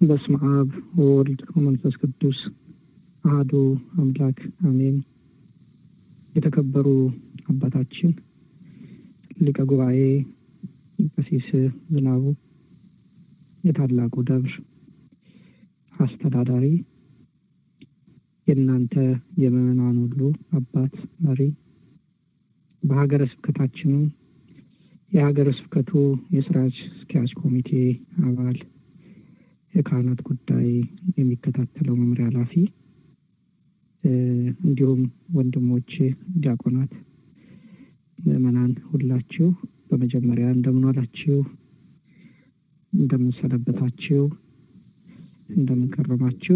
በስመ አብ ወወልድ ወመንፈስ ቅዱስ አህዱ አምላክ አሜን። የተከበሩ አባታችን ሊቀ ጉባኤ ቀሲስ ዝናቡ የታላቁ ደብር አስተዳዳሪ፣ የእናንተ የምዕመናን ሁሉ አባት መሪ፣ በሀገረ ስብከታችን የሀገረ ስብከቱ የስራ አስኪያጅ ኮሚቴ አባል የካህናት ጉዳይ የሚከታተለው መምሪያ ኃላፊ እንዲሁም ወንድሞች ዲያቆናት፣ ምዕመናን ሁላችሁ በመጀመሪያ እንደምን ዋላችሁ? እንደምን ሰነበታችሁ? እንደምን ከረማችሁ?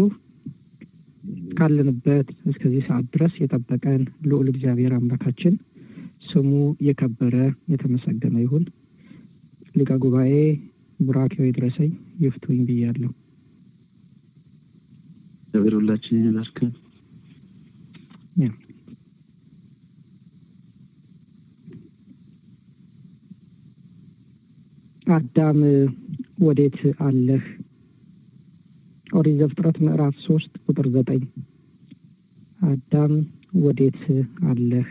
ካለንበት እስከዚህ ሰዓት ድረስ የጠበቀን ልዑል እግዚአብሔር አምላካችን ስሙ የከበረ የተመሰገነ ይሁን። ሊቀ ጉባኤ ቡራኬው ይድረሰኝ ይፍቱኝ ብያለሁ። እግዚአብሔር ሁላችን ይባርከን። አዳም ወዴት አለህ? ኦሪት ዘፍጥረት ምዕራፍ ሶስት ቁጥር ዘጠኝ አዳም ወዴት አለህ?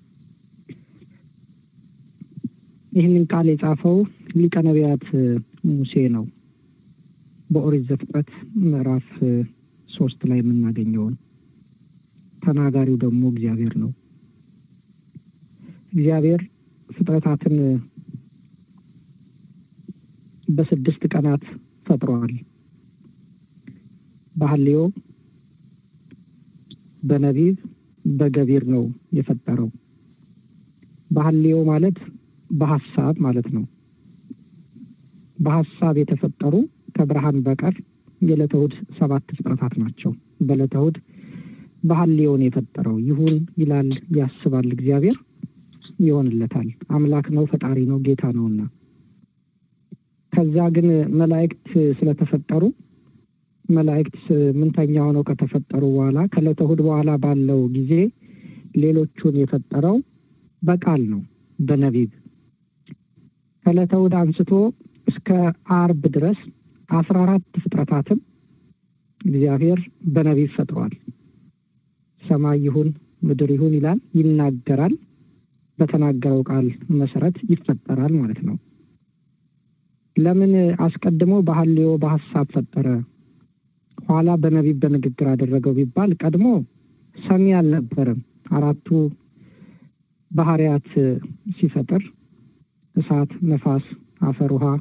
ይህንን ቃል የጻፈው ሊቀ ነቢያት ሙሴ ነው። በኦሪት ዘፍጥረት ምዕራፍ ሶስት ላይ የምናገኘውን ተናጋሪው ደግሞ እግዚአብሔር ነው። እግዚአብሔር ፍጥረታትን በስድስት ቀናት ፈጥሯል። በሐልዮ በነቢብ በገቢር ነው የፈጠረው። በሐልዮ ማለት በሀሳብ ማለት ነው። በሀሳብ የተፈጠሩ ከብርሃን በቀር የዕለተ እሑድ ሰባት ፍጥረታት ናቸው። በዕለተ እሑድ በሐልዮን የፈጠረው ይሁን ይላል ያስባል እግዚአብሔር ይሆንለታል። አምላክ ነው፣ ፈጣሪ ነው፣ ጌታ ነውና ከዛ ግን መላእክት ስለተፈጠሩ መላእክት ስምንተኛ ሆነው ከተፈጠሩ በኋላ ከዕለተ እሑድ በኋላ ባለው ጊዜ ሌሎቹን የፈጠረው በቃል ነው በነቢብ ከዕለተ እሑድ አንስቶ እስከ አርብ ድረስ አስራ አራት ፍጥረታትን እግዚአብሔር በነቢብ ፈጥሯል። ሰማይ ይሁን ምድር ይሁን ይላል፣ ይናገራል። በተናገረው ቃል መሰረት ይፈጠራል ማለት ነው። ለምን አስቀድሞ በሐልዮ በሀሳብ ፈጠረ፣ ኋላ በነቢብ በንግግር አደረገው ቢባል ቀድሞ ሰሚ አልነበረም። አራቱ ባህሪያት ሲፈጥር እሳት፣ ነፋስ፣ አፈር፣ ውሃ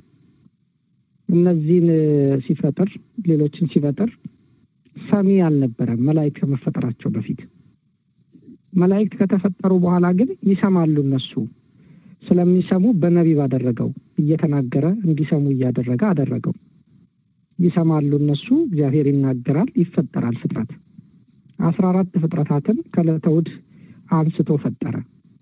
እነዚህን ሲፈጥር ሌሎችን ሲፈጥር ሰሚ አልነበረም መላእክት ከመፈጠራቸው በፊት። መላእክት ከተፈጠሩ በኋላ ግን ይሰማሉ። እነሱ ስለሚሰሙ በነቢብ አደረገው፣ እየተናገረ እንዲሰሙ እያደረገ አደረገው። ይሰማሉ እነሱ፣ እግዚአብሔር ይናገራል፣ ይፈጠራል ፍጥረት። አስራ አራት ፍጥረታትን ከዕለተ እሑድ አንስቶ ፈጠረ።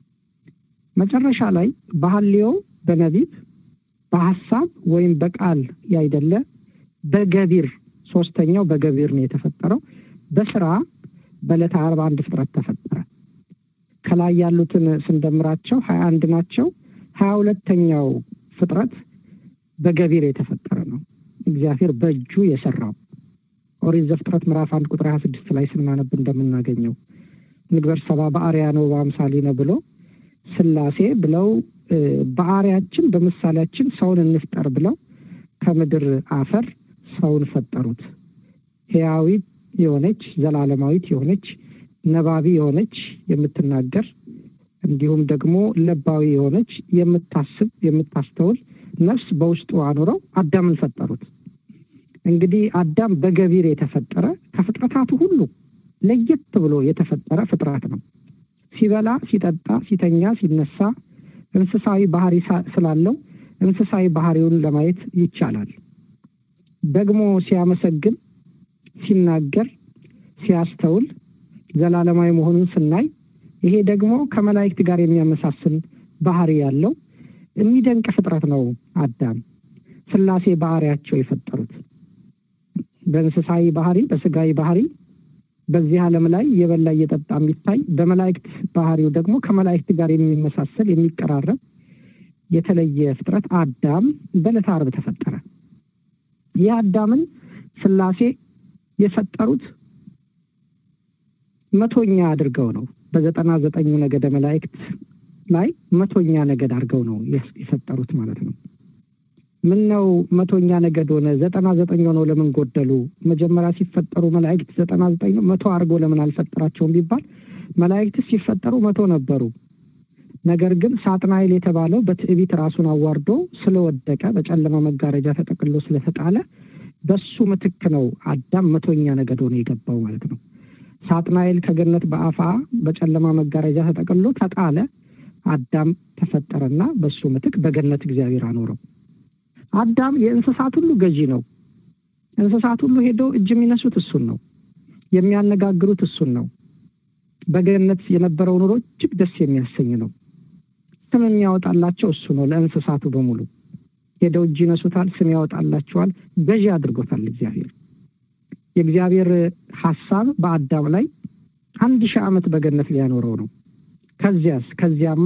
መጨረሻ ላይ በሐልዮ በነቢብ በሀሳብ ወይም በቃል ያይደለ በገቢር ሶስተኛው በገቢር ነው የተፈጠረው። በስራ በዕለተ ዓርብ አንድ ፍጥረት ተፈጠረ። ከላይ ያሉትን ስንደምራቸው ሀያ አንድ ናቸው። ሀያ ሁለተኛው ፍጥረት በገቢር የተፈጠረ ነው። እግዚአብሔር በእጁ የሰራው ኦሪት ዘፍጥረት ምዕራፍ አንድ ቁጥር ሀያ ስድስት ላይ ስናነብ እንደምናገኘው ንግበር ሰባ በአርያ ነው በአምሳሌ ነው ብሎ ስላሴ ብለው በአርያችን በምሳሌያችን ሰውን እንፍጠር ብለው ከምድር አፈር ሰውን ፈጠሩት። ሕያዊት የሆነች ዘላለማዊት የሆነች ነባቢ የሆነች የምትናገር እንዲሁም ደግሞ ለባዊ የሆነች የምታስብ የምታስተውል ነፍስ በውስጡ አኑረው አዳምን ፈጠሩት። እንግዲህ አዳም በገቢር የተፈጠረ ከፍጥረታቱ ሁሉ ለየት ብሎ የተፈጠረ ፍጥረት ነው። ሲበላ፣ ሲጠጣ፣ ሲተኛ፣ ሲነሳ እንስሳዊ ባህሪ ስላለው እንስሳዊ ባህሪውን ለማየት ይቻላል። ደግሞ ሲያመሰግን፣ ሲናገር፣ ሲያስተውል ዘላለማዊ መሆኑን ስናይ ይሄ ደግሞ ከመላእክት ጋር የሚያመሳስል ባህሪ ያለው የሚደንቅ ፍጥረት ነው። አዳም ስላሴ ባህሪያቸው የፈጠሩት በእንስሳዊ ባህሪ፣ በስጋዊ ባህሪ በዚህ ዓለም ላይ የበላ እየጠጣ የሚታይ በመላእክት ባህሪው ደግሞ ከመላእክት ጋር የሚመሳሰል የሚቀራረብ የተለየ ፍጥረት አዳም በዕለተ ዓርብ ተፈጠረ። ይህ አዳምን ስላሴ የፈጠሩት መቶኛ አድርገው ነው። በዘጠና ዘጠኙ ነገደ መላእክት ላይ መቶኛ ነገድ አድርገው ነው የፈጠሩት ማለት ነው። ምን ነው መቶኛ ነገድ ሆነ? ዘጠና ዘጠኝ ሆነው ለምን ጎደሉ? መጀመሪያ ሲፈጠሩ መላእክት ዘጠና ዘጠኝ ነው መቶ አድርጎ ለምን አልፈጠራቸውም ቢባል መላእክት ሲፈጠሩ መቶ ነበሩ። ነገር ግን ሳጥናኤል የተባለው በትዕቢት ራሱን አዋርዶ ስለወደቀ በጨለማ መጋረጃ ተጠቅሎ ስለተጣለ በሱ ምትክ ነው አዳም መቶኛ ነገድ ሆኖ የገባው ማለት ነው። ሳጥናኤል ከገነት በአፋ በጨለማ መጋረጃ ተጠቅሎ ተጣለ። አዳም ተፈጠረና በሱ ምትክ በገነት እግዚአብሔር አኖረው። አዳም የእንስሳት ሁሉ ገዢ ነው። እንስሳት ሁሉ ሄደው እጅ የሚነሱት እሱን ነው፣ የሚያነጋግሩት እሱን ነው። በገነት የነበረው ኑሮ እጅግ ደስ የሚያሰኝ ነው። ስም የሚያወጣላቸው እሱ ነው። ለእንስሳቱ በሙሉ ሄደው እጅ ይነሱታል፣ ስም ያወጣላቸዋል። ገዢ አድርጎታል እግዚአብሔር። የእግዚአብሔር ሀሳብ በአዳም ላይ አንድ ሺህ ዓመት በገነት ሊያኖረው ነው። ከዚያስ ከዚያማ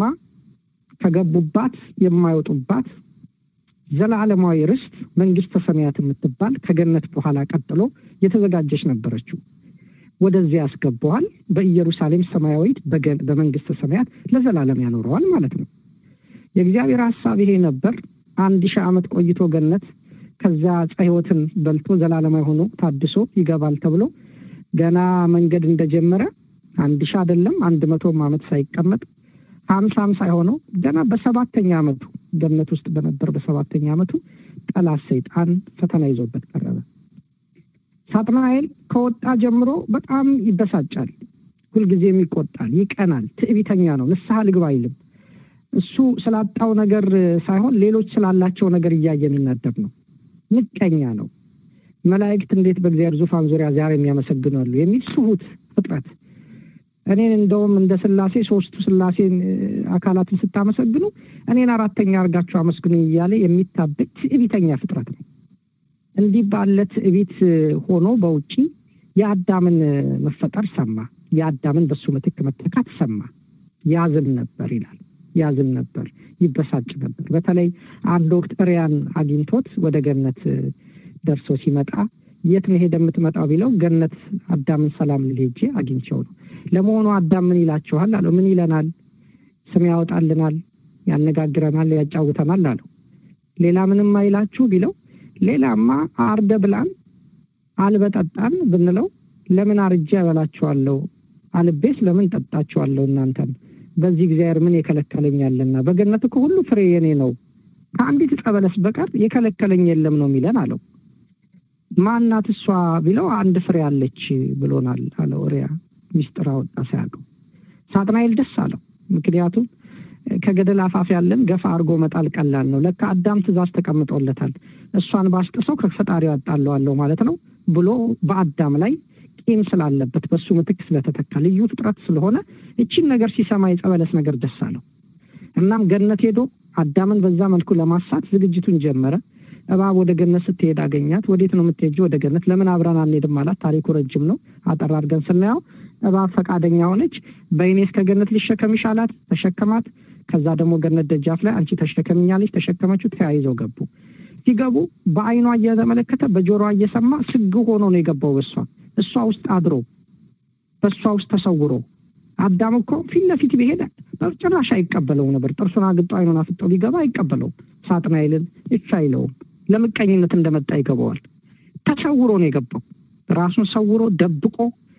ከገቡባት የማይወጡባት ዘላለማዊ ርስት መንግስተ ሰማያት የምትባል ከገነት በኋላ ቀጥሎ የተዘጋጀች ነበረችው። ወደዚያ ያስገባዋል። በኢየሩሳሌም ሰማያዊት በመንግስተ ሰማያት ለዘላለም ያኖረዋል ማለት ነው። የእግዚአብሔር ሀሳብ ይሄ ነበር። አንድ ሺህ ዓመት ቆይቶ ገነት ከዚያ ዕፀ ሕይወትን በልቶ ዘላለማዊ ሆኖ ታድሶ ይገባል ተብሎ ገና መንገድ እንደጀመረ አንድ ሺህ አይደለም አንድ መቶም ዓመት ሳይቀመጥ ሀምሳም ሳይሆነው ገና በሰባተኛ ዓመቱ ገነት ውስጥ በነበር በሰባተኛ ዓመቱ ጠላት ሰይጣን ፈተና ይዞበት ቀረበ። ሳጥናኤል ከወጣ ጀምሮ በጣም ይበሳጫል። ሁልጊዜም ይቆጣል፣ ይቀናል፣ ትዕቢተኛ ነው። ንስሐ ልግባ አይልም። እሱ ስላጣው ነገር ሳይሆን ሌሎች ስላላቸው ነገር እያየ የሚናደብ ነው። ምቀኛ ነው። መላእክት እንዴት በእግዚአብሔር ዙፋን ዙሪያ ዛሬ የሚያመሰግኑ አሉ የሚል ስሁት ፍጥረት እኔን እንደውም እንደ ስላሴ ሶስቱ ስላሴን አካላትን ስታመሰግኑ እኔን አራተኛ አድርጋችሁ አመስግኑ እያለ የሚታበቅ ትዕቢተኛ ፍጥረት ነው። እንዲህ ባለ ትዕቢት ሆኖ በውጪ የአዳምን መፈጠር ሰማ። የአዳምን በሱ ምትክ መተካት ሰማ። ያዝን ነበር ይላል። ያዝን ነበር፣ ይበሳጭ ነበር። በተለይ አንድ ወቅት እሪያን አግኝቶት ወደ ገነት ደርሶ ሲመጣ የት ነው ሄደ የምትመጣው ቢለው ገነት አዳምን ሰላም ልል ሄጄ አግኝቸው ነው። ለመሆኑ አዳም ምን ይላችኋል አለው። ምን ይለናል? ስም ያወጣልናል፣ ያነጋግረናል፣ ያጫውተናል አለው። ሌላ ምንም አይላችሁ ቢለው ሌላማ አርደ ብላን አልበጠጣን ብንለው ለምን አርጄ ያበላችኋለሁ? አልቤስ ለምን ጠጣችኋለሁ እናንተን? በዚህ እግዚአብሔር ምን የከለከለኛልና? በገነት እኮ ሁሉ ፍሬ የኔ ነው፣ ከአንዲት ዕፀ በለስ በቀር የከለከለኝ የለም ነው የሚለን አለው። ማናት እሷ ቢለው አንድ ፍሬ አለች ብሎናል አለው። ሪያ ሚስጥር አወጣ ሳያውቀው። ሳጥናኤል ደስ አለው። ምክንያቱም ከገደል አፋፍ ያለን ገፋ አድርጎ መጣል ቀላል ነው። ለካ አዳም ትእዛዝ ተቀምጦለታል። እሷን ባስጥሰው ከፈጣሪው ያጣለዋለሁ ማለት ነው ብሎ በአዳም ላይ ቂም ስላለበት በሱ ምትክ ስለተተካ ልዩ ፍጥረት ስለሆነ እቺን ነገር ሲሰማ የጸበለስ ነገር ደስ አለው። እናም ገነት ሄዶ አዳምን በዛ መልኩ ለማሳት ዝግጅቱን ጀመረ። እባብ ወደ ገነት ስትሄድ አገኛት። ወዴት ነው የምትሄጂው? ወደ ገነት። ለምን አብረን አንሄድም አላት። ታሪኩ ረጅም ነው። አጠር አድርገን ስናየው እባብ ፈቃደኛ ሆነች። በይኔ እስከ ገነት ልሸከምሽ አላት። ተሸከማት። ከዛ ደግሞ ገነት ደጃፍ ላይ አንቺ ተሸከምኛለች፣ ተሸከመችው። ተያይዘው ገቡ። ሲገቡ በአይኗ እየተመለከተ በጆሮዋ እየሰማ ስግ ሆኖ ነው የገባው በሷ እሷ ውስጥ አድሮ በእሷ ውስጥ ተሰውሮ አዳም እኮ ፊት ለፊት ቢሄድ በጭራሽ አይቀበለውም ነበር። ጥርሱን አግጦ አይኑን አፍጦ ቢገባ አይቀበለውም። ሳጥናኤልን እሺ አይለውም። ለምቀኝነት እንደመጣ ይገባዋል። ተሰውሮ ነው የገባው። ራሱን ሰውሮ ደብቆ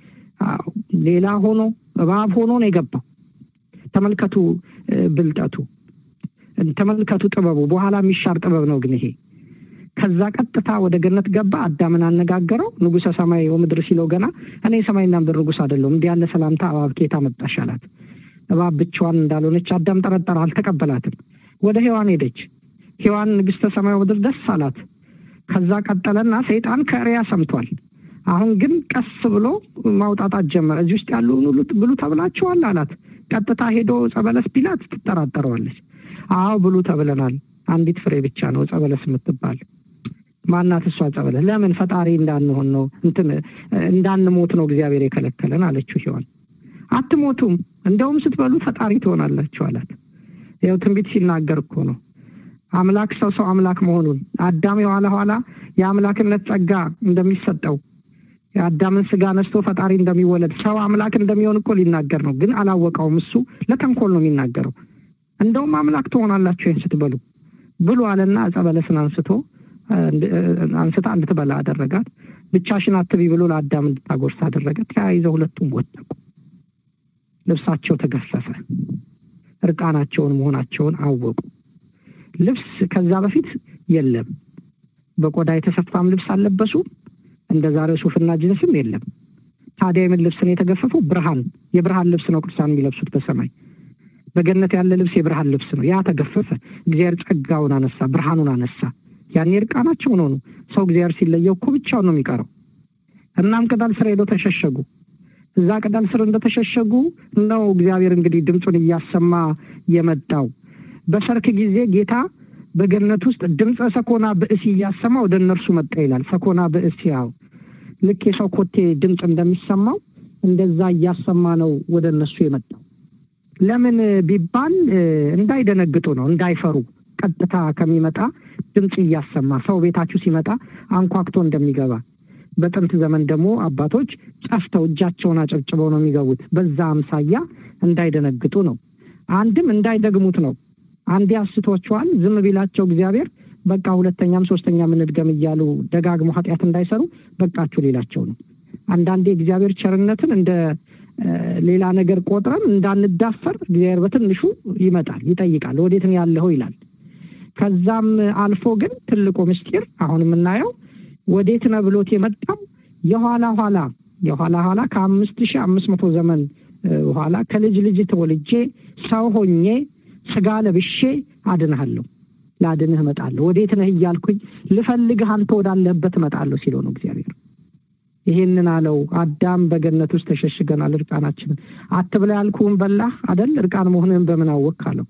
ሌላ ሆኖ እባብ ሆኖ ነው የገባው። ተመልከቱ ብልጠቱ፣ ተመልከቱ ጥበቡ። በኋላ የሚሻር ጥበብ ነው ግን ይሄ ከዛ ቀጥታ ወደ ገነት ገባ። አዳምን አነጋገረው። ንጉሰ ሰማይ ወምድር ሲለው ገና እኔ ሰማይና ምድር ንጉስ አይደለሁም እንዲህ ያለ ሰላምታ እባብ ከየት አመጣሽ አላት። እባብ ብቻዋን እንዳልሆነች አዳም ጠረጠረ፣ አልተቀበላትም። ወደ ሔዋን ሄደች። ሔዋን ንግስተ ሰማይ ወምድር ደስ አላት። ከዛ ቀጠለና ሰይጣን ከእሪያ ሰምቷል። አሁን ግን ቀስ ብሎ ማውጣጣት ጀመረ። እዚህ ውስጥ ያሉን ሁሉ ብሉ ተብላችኋል አላት። ቀጥታ ሄዶ ጸበለስ ቢላት ትጠራጠረዋለች። አዎ ብሉ ተብለናል፣ አንዲት ፍሬ ብቻ ነው ጸበለስ የምትባል ማናት እሷ ጸበለስ? ለምን ፈጣሪ እንዳንሆን ነው እንትን እንዳንሞት ነው እግዚአብሔር የከለከለን አለችው ሔዋን። አትሞቱም፣ እንደውም ስትበሉ ፈጣሪ ትሆናላችሁ አላት። ያው ትንቢት ሲናገር እኮ ነው። አምላክ ሰው ሰው አምላክ መሆኑን አዳም የኋላ ኋላ የአምላክነት ጸጋ እንደሚሰጠው የአዳምን ስጋ ነስቶ ፈጣሪ እንደሚወለድ ሰው አምላክ እንደሚሆን እኮ ሊናገር ነው፣ ግን አላወቀውም። እሱ ለተንኮል ነው የሚናገረው። እንደውም አምላክ ትሆናላችሁ ይህን ስትበሉ ብሎ አለና ዕፀ በለስን አንስቶ አንስታ እንድትበላ አደረጋት። ብቻሽን አትቢ ብሎ ለአዳም እንድታጎርስ አደረገ። ተያይዘው ሁለቱም ወደቁ። ልብሳቸው ተገፈፈ። እርቃናቸውን መሆናቸውን አወቁ። ልብስ ከዛ በፊት የለም። በቆዳ የተሰፋም ልብስ አልለበሱ። እንደ ዛሬው ሱፍና ጅንስም የለም። ታዲያ የምን ልብስ ነው የተገፈፈው? ብርሃን፣ የብርሃን ልብስ ነው ቅዱሳን የሚለብሱት በሰማይ በገነት ያለ ልብስ የብርሃን ልብስ ነው። ያ ተገፈፈ። እግዚአብሔር ጸጋውን አነሳ፣ ብርሃኑን አነሳ። ያኔ እርቃናቸውን ሆኑ። ሰው እግዚአብሔር ሲለየው እኮ ብቻውን ነው የሚቀረው። እናም ቅጠል ስር ሄደው ተሸሸጉ። እዛ ቅጠል ስር እንደተሸሸጉ ነው እግዚአብሔር እንግዲህ ድምፁን እያሰማ የመጣው። በሰርክ ጊዜ ጌታ በገነት ውስጥ ድምፀ ሰኮና ብእሲ እያሰማ ወደ እነርሱ መጣ ይላል። ሰኮና ብእሲ ያው ልክ የሰው ኮቴ ድምፅ እንደሚሰማው እንደዛ እያሰማ ነው ወደ እነሱ የመጣው። ለምን ቢባል እንዳይደነግጡ ነው፣ እንዳይፈሩ ቀጥታ ከሚመጣ ድምፅ እያሰማ ሰው ቤታችሁ ሲመጣ አንኳክቶ እንደሚገባ በጥንት ዘመን ደግሞ አባቶች ጨፍተው እጃቸውን አጨብጭበው ነው የሚገቡት። በዛ አምሳያ እንዳይደነግጡ ነው። አንድም እንዳይደግሙት ነው። አንዴ አስቷቸዋል። ዝም ቢላቸው እግዚአብሔር በቃ ሁለተኛም ሶስተኛም እንድገም እያሉ ደጋግሞ ኃጢአት እንዳይሰሩ በቃችሁ ሌላቸው ነው። አንዳንዴ እግዚአብሔር ቸርነትን እንደ ሌላ ነገር ቆጥረን እንዳንዳፈር እግዚአብሔር በትንሹ ይመጣል፣ ይጠይቃል። ወዴት ነው ያለኸው ይላል። ከዛም አልፎ ግን ትልቁ ምስጢር አሁን የምናየው ወዴት ነው ብሎት የመጣው የኋላ ኋላ የኋላ ኋላ ከአምስት ሺህ አምስት መቶ ዘመን በኋላ ከልጅ ልጅ ተወልጄ ሰው ሆኜ ስጋ ለብሼ አድንሃለሁ፣ ላድንህ እመጣለሁ። ወዴት ነህ እያልኩኝ ልፈልግህ አንተ ወዳለህበት እመጣለሁ ሲለው ነው እግዚአብሔር። ይሄንን አለው። አዳም በገነት ውስጥ ተሸሽገናል እርቃናችንን። አትብላ ያልኩህን በላህ አደል? እርቃን መሆንህን በምን አወቅህ አለው።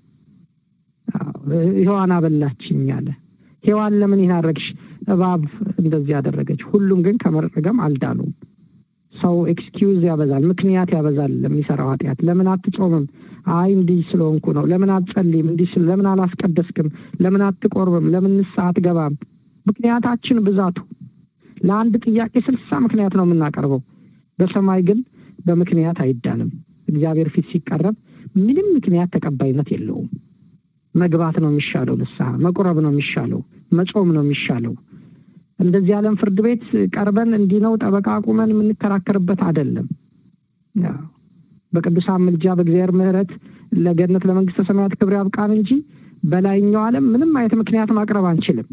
ሔዋን አበላችኝ አለ። ሔዋን ለምን ይህን አደረግሽ? እባብ እንደዚህ ያደረገች። ሁሉም ግን ከመረገም አልዳኑም። ሰው ኤክስኪውዝ ያበዛል፣ ምክንያት ያበዛል ለሚሰራው ኃጢአት። ለምን አትጾምም? አይ እንዲህ ስለሆንኩ ነው። ለምን አትጸልይም? እንዲህ ስል ለምን አላስቀደስክም? ለምን አትቆርብም? ለምን ንስሐ አትገባም? ምክንያታችን ብዛቱ ለአንድ ጥያቄ ስልሳ ምክንያት ነው የምናቀርበው። በሰማይ ግን በምክንያት አይዳንም። እግዚአብሔር ፊት ሲቀረብ ምንም ምክንያት ተቀባይነት የለውም። መግባት ነው የሚሻለው፣ ንስሐ መቁረብ ነው የሚሻለው፣ መጾም ነው የሚሻለው። እንደዚህ ዓለም ፍርድ ቤት ቀርበን እንዲህ ነው ጠበቃ አቁመን የምንከራከርበት አይደለም። በቅዱሳን ምልጃ በእግዚአብሔር ምሕረት ለገነት ለመንግስተ ሰማያት ክብር ያብቃን እንጂ በላይኛው ዓለም ምንም አይነት ምክንያት ማቅረብ አንችልም።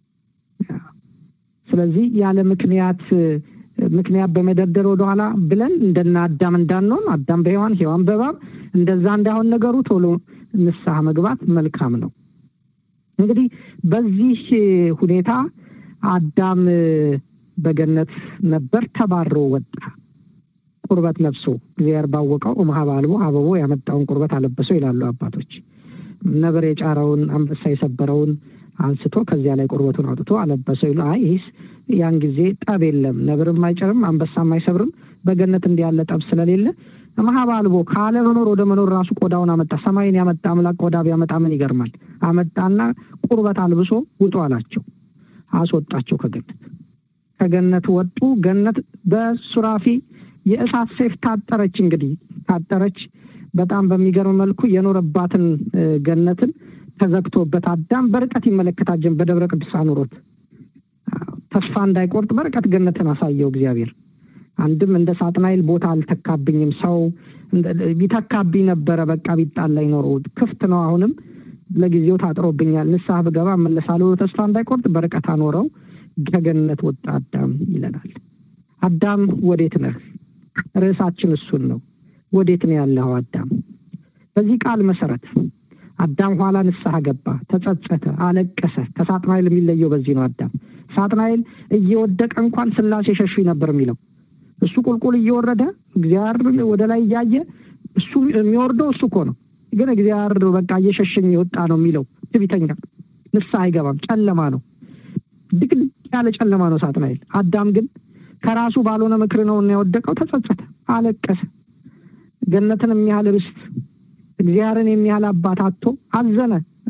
ስለዚህ ያለ ምክንያት ምክንያት በመደርደር ወደኋላ ብለን እንደና አዳም እንዳንሆን አዳም በሔዋን ሔዋን በእባብ እንደዛ እንዳይሆን ነገሩ ቶሎ ንስሐ መግባት መልካም ነው። እንግዲህ በዚህ ሁኔታ አዳም በገነት ነበር፣ ተባሮ ወጣ። ቁርበት ለብሶ እግዚአብሔር ባወቀው እምኀበ አልቦ አበቦ ያመጣውን ቁርበት አለበሰው ይላሉ አባቶች። ነብር የጫረውን አንበሳ የሰበረውን አንስቶ ከዚያ ላይ ቁርበቱን አውጥቶ አለበሰው ይሉ። አይ ይህስ ያን ጊዜ ጠብ የለም፣ ነብርም አይጭርም፣ አንበሳም አይሰብርም። በገነት እንዲህ ያለ ጠብ ስለሌለ እምኀበ አልቦ ካለ መኖር ወደ መኖር ራሱ ቆዳውን አመጣ። ሰማይን ያመጣ አምላክ ቆዳ ቢያመጣ ምን ይገርማል? አመጣና ቁርበት አልብሶ ውጡ አላቸው። አስወጣቸው ከገነት ከገነት ወጡ። ገነት በሱራፊ የእሳት ሰይፍ ታጠረች። እንግዲህ ታጠረች። በጣም በሚገርም መልኩ የኖረባትን ገነትን ተዘግቶበት አዳም በርቀት ይመለከታት ጀመር። በደብረ ቅዱሳን ኑሮት ተስፋ እንዳይቆርጥ በርቀት ገነትን አሳየው እግዚአብሔር። አንድም እንደ ሳጥናኤል ቦታ አልተካብኝም፣ ሰው ቢተካብኝ ነበረ በቃ ቢጣላኝ ኖሮ ክፍት ነው አሁንም ለጊዜው ታጥሮብኛል፣ ንስሐ ብገባ እመለሳለሁ። ተስፋ እንዳይቆርጥ በርቀት አኖረው። ከገነት ወጣ አዳም ይለናል። አዳም ወዴት ነህ? ርዕሳችን እሱን ነው። ወዴት ነው ያለኸው አዳም? በዚህ ቃል መሰረት አዳም ኋላ ንስሐ ገባ፣ ተጸጸተ፣ አለቀሰ። ከሳጥናኤል የሚለየው በዚህ ነው። አዳም ሳጥናኤል እየወደቀ እንኳን ስላሴ ሸሹኝ ነበር የሚለው እሱ ቁልቁል እየወረደ እግዚአብሔር ወደ ላይ እያየ እሱ የሚወርደው እሱ እኮ ነው ግን እግዚአብሔር በቃ እየሸሸኝ የወጣ ነው የሚለው ትዕቢተኛ፣ ንስሐ አይገባም። ጨለማ ነው፣ ድቅድቅ ያለ ጨለማ ነው ሳጥናኤል። አዳም ግን ከራሱ ባልሆነ ምክር ነው እና የወደቀው። ተጸጸተ፣ አለቀሰ። ገነትን የሚያህል ርስት እግዚአብሔርን የሚያህል አባት አጥቶ አዘነ።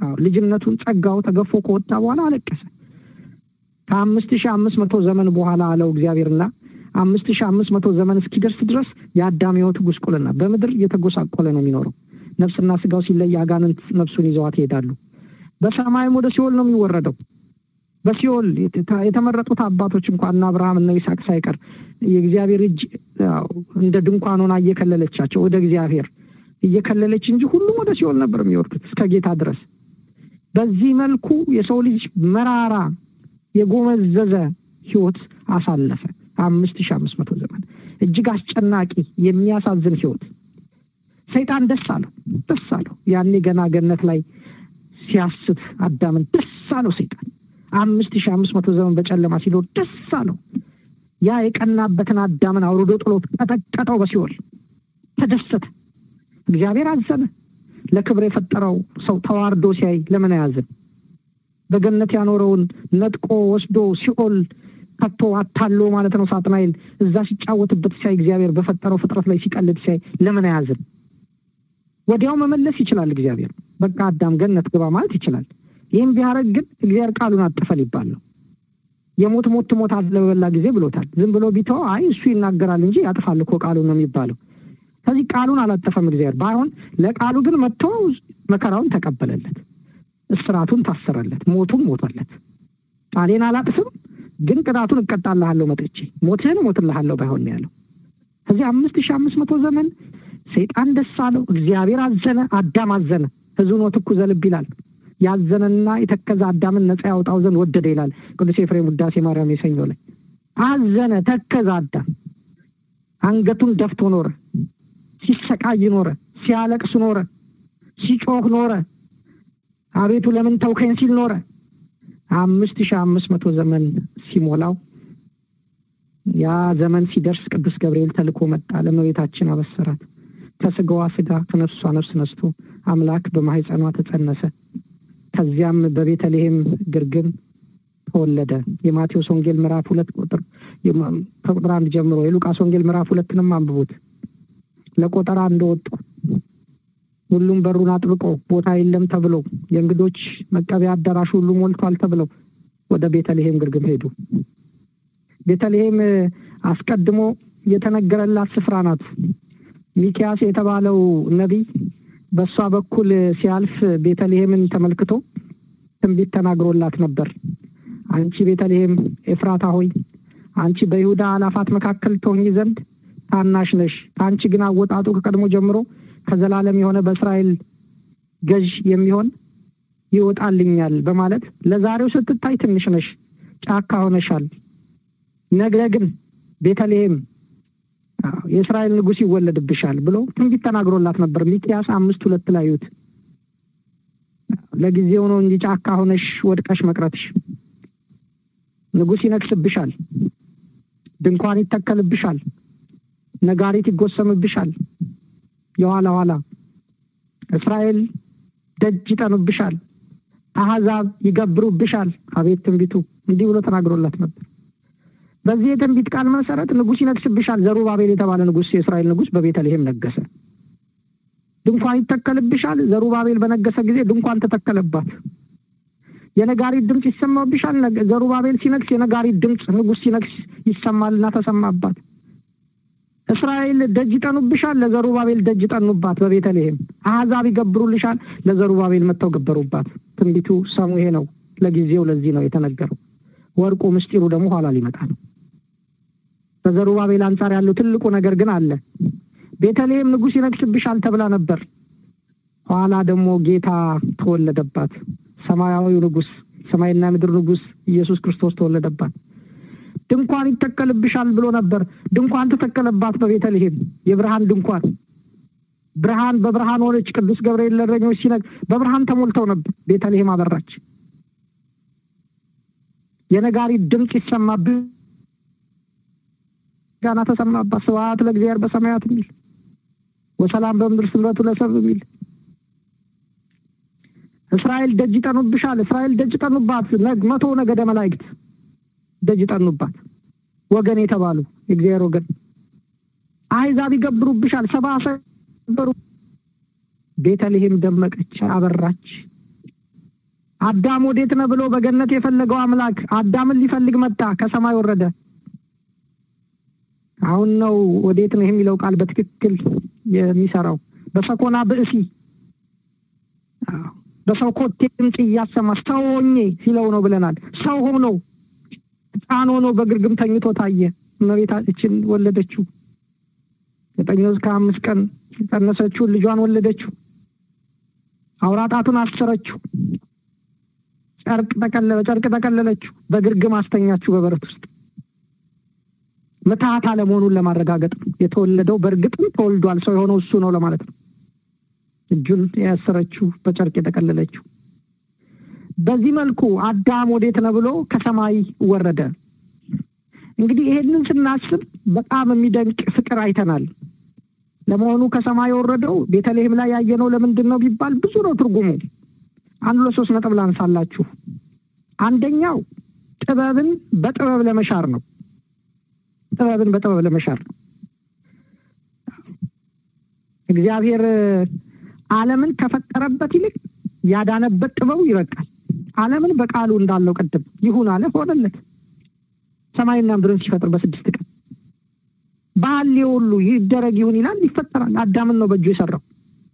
ልጅነቱን ጸጋው ተገፎ ከወጣ በኋላ አለቀሰ። ከአምስት ሺህ አምስት መቶ ዘመን በኋላ አለው እግዚአብሔርና አምስት ሺህ አምስት መቶ ዘመን እስኪደርስ ድረስ የአዳም ሕይወት ጉስቁልና በምድር እየተጎሳቆለ ነው የሚኖረው። ነፍስና ስጋው ሲለይ አጋንንት ነፍሱን ይዘዋት ይሄዳሉ። በሰማይም ወደ ሲኦል ነው የሚወረደው። በሲኦል የተመረጡት አባቶች እንኳን እና አብርሃም እና ይስሐቅ ሳይቀር የእግዚአብሔር እጅ እንደ ድንኳን ሆና እየከለለቻቸው ወደ እግዚአብሔር እየከለለች እንጂ ሁሉም ወደ ሲኦል ነበር የሚወርዱት እስከ ጌታ ድረስ። በዚህ መልኩ የሰው ልጅ መራራ የጎመዘዘ ህይወት አሳለፈ። አምስት ሺህ አምስት መቶ ዘመን እጅግ አስጨናቂ የሚያሳዝን ህይወት። ሰይጣን ደስ አለው ደስ አለው። ያኔ ገና ገነት ላይ ሲያስት አዳምን ደስ አለው ሰይጣን። አምስት ሺህ አምስት መቶ ዘመን በጨለማ ሲኖር ደስ አለው። ያ የቀናበትን አዳምን አውርዶ ጥሎ ቀጠቀጠው በሲኦል ተደሰተ። እግዚአብሔር አዘነ። ለክብር የፈጠረው ሰው ተዋርዶ ሲያይ ለምን አያዝን? በገነት ያኖረውን ነጥቆ ወስዶ ሲኦል ከቶ አታሎ ማለት ነው ሳጥናኤል እዛ ሲጫወትበት ሲያይ እግዚአብሔር በፈጠረው ፍጥረት ላይ ሲቀልድ ሲያይ ለምን አያዝን? ወዲያው መመለስ ይችላል እግዚአብሔር። በቃ አዳም ገነት ግባ ማለት ይችላል። ይህም ቢያደርግ ግን እግዚአብሔር ቃሉን አጠፈ ሊባል ነው። የሞት ሞት ትሞታለህ በበላ ጊዜ ብሎታል። ዝም ብሎ ቢተው አይ እሱ ይናገራል እንጂ ያጥፋል እኮ ቃሉን ነው የሚባለው። ከዚህ ቃሉን አላጠፈም እግዚአብሔር። ባይሆን ለቃሉ ግን መጥቶ መከራውን ተቀበለለት፣ እስራቱን ታሰረለት፣ ሞቱን ሞቶለት። ቃሌን አላጥፍም ግን ቅጣቱን እቀጣልሃለሁ መጥቼ ሞትህን እሞትልሃለሁ ባይሆን ነው ያለው። ከዚህ አምስት ሺህ አምስት መቶ ዘመን ሰይጣን ደስ አለው፣ እግዚአብሔር አዘነ፣ አዳም አዘነ። ሕዝቡን ወትኩ ዘልብ ይላል። ያዘነና የተከዘ አዳምን ነፃ ያውጣው ዘንድ ወደደ ይላል ቅዱስ ኤፍሬም ውዳሴ ማርያም የሰኞ ላይ። አዘነ፣ ተከዘ አዳም አንገቱን ደፍቶ ኖረ። ሲሰቃይ ኖረ። ሲያለቅስ ኖረ። ሲጮህ ኖረ። አቤቱ ለምን ተውከኝ ሲል ኖረ። አምስት ሺህ አምስት መቶ ዘመን ሲሞላው ያ ዘመን ሲደርስ ቅዱስ ገብርኤል ተልኮ መጣ፣ ለእመቤታችን አበሰራት። ከስጋዋ ስጋ ከነፍሷ ነፍስ ነስቶ አምላክ በማህፀኗ ተጸነሰ። ከዚያም በቤተልሔም ግርግም ተወለደ። የማቴዎስ ወንጌል ምዕራፍ ሁለት ቁጥር ከቁጥር አንድ ጀምሮ የሉቃስ ወንጌል ምዕራፍ ሁለትንም አንብቡት። ለቆጠራ እንደወጡ ሁሉም በሩን አጥብቆ ቦታ የለም ተብሎ የእንግዶች መቀበያ አዳራሽ ሁሉ ሞልቷል ተብለው ወደ ቤተልሔም ግርግም ሄዱ። ቤተልሔም አስቀድሞ የተነገረላት ስፍራ ናት። ሚኪያስ የተባለው ነቢይ በእሷ በኩል ሲያልፍ ቤተልሔምን ተመልክቶ ትንቢት ተናግሮላት ነበር። አንቺ ቤተልሔም ኤፍራታ ሆይ አንቺ በይሁዳ አላፋት መካከል ትሆኚ ዘንድ ታናሽ ነሽ፣ ከአንቺ ግን አወጣጡ ከቀድሞ ጀምሮ ከዘላለም የሆነ በእስራኤል ገዥ የሚሆን ይወጣልኛል በማለት ለዛሬው ስትታይ ትንሽ ነሽ፣ ጫካ ሆነሻል። ነገ ግን ቤተልሔም የእስራኤል ንጉሥ ይወለድብሻል ብሎ ትንቢት ተናግሮላት ነበር። ሚኪያስ አምስት ሁለት ላይ እዩት። ለጊዜው ነው እንጂ ጫካ ሆነሽ ወድቀሽ መቅረትሽ። ንጉሥ ይነግስብሻል፣ ድንኳን ይተከልብሻል፣ ነጋሪት ይጎሰምብሻል። የኋላ ኋላ እስራኤል ደጅ ይጠኑብሻል፣ አሕዛብ ይገብሩብሻል። አቤት ትንቢቱ! እንዲህ ብሎ ተናግሮላት ነበር። በዚህ የትንቢት ቃል መሰረት ንጉሥ ይነግስብሻል። ዘሩባቤል የተባለ ንጉሥ የእስራኤል ንጉሥ በቤተልሔም ነገሰ። ድንኳን ይተከልብሻል። ዘሩባቤል በነገሰ ጊዜ ድንኳን ተተከለባት። የነጋሪት ድምፅ ይሰማብሻል። ዘሩባቤል ሲነግስ የነጋሪት ድምፅ ንጉሥ ሲነግስ ይሰማልና ተሰማባት። እስራኤል ደጅ ይጠኑብሻል። ለዘሩባቤል ደጅ ጠኑባት በቤተልሔም። አሕዛብ ይገብሩልሻል። ለዘሩባቤል መጥተው ገበሩባት። ትንቢቱ ሰሙ ይሄ ነው። ለጊዜው ለዚህ ነው የተነገረው። ወርቁ ምስጢሩ ደግሞ ኋላ ሊመጣ ነው። በዘሩባቤል አንጻር ያለው ትልቁ ነገር ግን አለ። ቤተልሔም ንጉሥ ይነግስብሻል ተብላ ነበር። ኋላ ደግሞ ጌታ ተወለደባት። ሰማያዊው ንጉሥ፣ ሰማይና ምድር ንጉሥ ኢየሱስ ክርስቶስ ተወለደባት። ድንኳን ይተከልብሻል ብሎ ነበር። ድንኳን ተተከለባት በቤተልሔም የብርሃን ድንኳን። ብርሃን በብርሃን ሆነች። ቅዱስ ገብርኤል ለእረኞች ሲነግ በብርሃን ተሞልተው ነበር። ቤተልሔም አበራች። የነጋሪት ድምፅ ይሰማብህ ጋና ተሰማባት። ስብሐት ለእግዚአብሔር በሰማያት የሚል ወሰላም በምድር ስምረቱ ለሰብ የሚል እስራኤል ደጅ ጠኑብሻል። እስራኤል ደጅ ጠኑባት። መቶ ነገደ መላእክት ደጅ ጠኑባት። ወገን የተባሉ የእግዚአብሔር ወገን አሕዛብ ይገብሩብሻል። ሰብአ ሰገሉ ቤተልሔም ደመቀች፣ አበራች። አዳም ወዴት ነህ ብሎ በገነት የፈለገው አምላክ አዳምን ሊፈልግ መጣ፣ ከሰማይ ወረደ። አሁን ነው ወዴት ነህ የሚለው ቃል በትክክል የሚሰራው። በሰኮና ብእሲ በሰው ኮቴ ድምፅ እያሰማ ሰው ሆኜ ሲለው ነው ብለናል። ሰው ሆኖ ሕፃን ሆኖ በግርግም ተኝቶ ታየ። እመቤታችን ወለደችው። ዘጠኝ ወር ከአምስት ቀን የጸነሰችውን ልጇን ወለደችው። አውራጣቱን አሰረችው። ጨርቅ ጠቀለለ ጨርቅ ጠቀለለችው። በግርግም አስተኛችው በበረት ውስጥ ምትሃት አለመሆኑን ለማረጋገጥ ነው። የተወለደው በእርግጥም ተወልዷል፣ ሰው የሆነው እሱ ነው ለማለት ነው። እጁን ያሰረችው በጨርቅ የጠቀለለችው። በዚህ መልኩ አዳም ወዴት ነው ብሎ ከሰማይ ወረደ። እንግዲህ ይሄንን ስናስብ በጣም የሚደንቅ ፍቅር አይተናል። ለመሆኑ ከሰማይ የወረደው ቤተልሔም ላይ ያየነው ለምንድን ነው ቢባል ብዙ ነው ትርጉሙ። አንድ ለሶስት ነጥብ ላንሳላችሁ። አንደኛው ጥበብን በጥበብ ለመሻር ነው። ጥበብን በጥበብ ለመሻር ነው። እግዚአብሔር ዓለምን ከፈጠረበት ይልቅ ያዳነበት ጥበቡ ይበቃል። ዓለምን በቃሉ እንዳለው ቅድም ይሁን አለ፣ ሆነለት። ሰማይና ምድርን ሲፈጥር በስድስት ቀን ባህሌ ሁሉ ይደረግ ይሁን ይላል፣ ይፈጠራል። አዳምን ነው በእጁ የሰራው።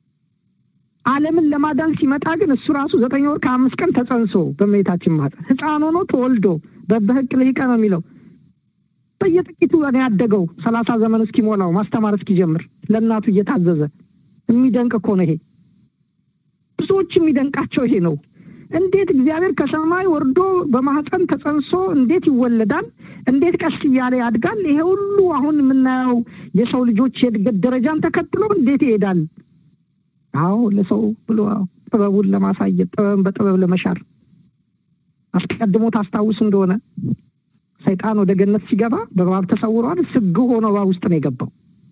ዓለምን ለማዳን ሲመጣ ግን እሱ ራሱ ዘጠኝ ወር ከአምስት ቀን ተጸንሶ በእመቤታችን ማህፀን ሕፃን ሆኖ ተወልዶ በበህቅ ልሂቀ ነው የሚለው በየጥቂቱ ነው ያደገው። ሰላሳ ዘመን እስኪሞላው ማስተማር እስኪጀምር ለእናቱ እየታዘዘ የሚደንቅ እኮ ነው ይሄ። ብዙዎች የሚደንቃቸው ይሄ ነው። እንዴት እግዚአብሔር ከሰማይ ወርዶ በማህፀን ተጸንሶ እንዴት ይወለዳል? እንዴት ቀስ እያለ ያድጋል? ይሄ ሁሉ አሁን የምናየው የሰው ልጆች የእድገት ደረጃን ተከትሎ እንዴት ይሄዳል? አዎ ለሰው ብሎ ጥበቡን ለማሳየት ጥበብን በጥበብ ለመሻር አስቀድሞ ታስታውስ እንደሆነ ሰይጣን ወደ ገነት ሲገባ በእባብ ተሰውሯል። ስግ ሆኖ እባብ ውስጥ ነው የገባው።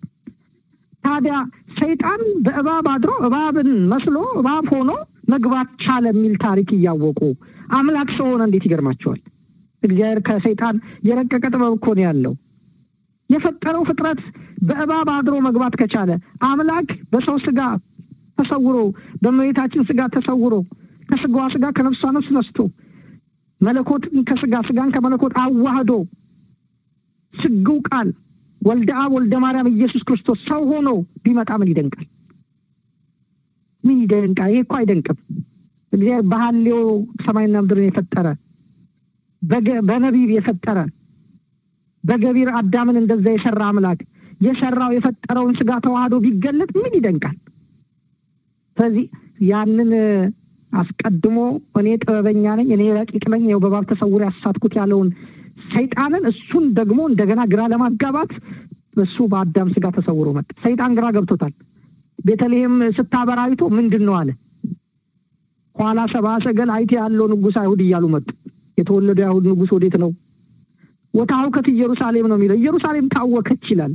ታዲያ ሰይጣን በእባብ አድሮ እባብን መስሎ እባብ ሆኖ መግባት ቻለ የሚል ታሪክ እያወቁ አምላክ ሰው ሆነ እንዴት ይገርማቸዋል። እግዚአብሔር ከሰይጣን የረቀቀ ጥበብ እኮ ነው ያለው። የፈጠረው ፍጥረት በእባብ አድሮ መግባት ከቻለ አምላክ በሰው ስጋ ተሰውሮ በእመቤታችን ስጋ ተሰውሮ ከስጋዋ ስጋ ከነፍሷ ነፍስ ነስቶ መለኮትን ከስጋ ስጋን ከመለኮት አዋህዶ ስግው ቃል ወልደ አብ ወልደ ማርያም ኢየሱስ ክርስቶስ ሰው ሆኖ ቢመጣ ምን ይደንቃል? ምን ይደንቃል? ይሄ እኮ አይደንቅም። እግዚአብሔር በሐሌው ሰማይና ምድርን የፈጠረ በነቢብ የፈጠረ በገቢር አዳምን እንደዛ የሰራ አምላክ የሰራው የፈጠረውን ስጋ ተዋህዶ ቢገለጥ ምን ይደንቃል? ስለዚህ ያንን አስቀድሞ እኔ ጥበበኛ ነኝ፣ እኔ ረቂቅ ነኝ፣ ይኸው በእባብ ተሰውሮ ያሳትኩት ያለውን ሰይጣንን እሱን ደግሞ እንደገና ግራ ለማጋባት እሱ በአዳም ስጋ ተሰውሮ መጣ። ሰይጣን ግራ ገብቶታል። ቤተልሔም ስታበራ አይቶ ምንድን ነው አለ። ኋላ ሰብአ ሰገል አይቴ ያለው ንጉሥ አይሁድ እያሉ መጡ። የተወለደው የአይሁድ ንጉሥ ወዴት ነው? ወታውከት ኢየሩሳሌም ነው የሚለው። ኢየሩሳሌም ታወከች ይላል።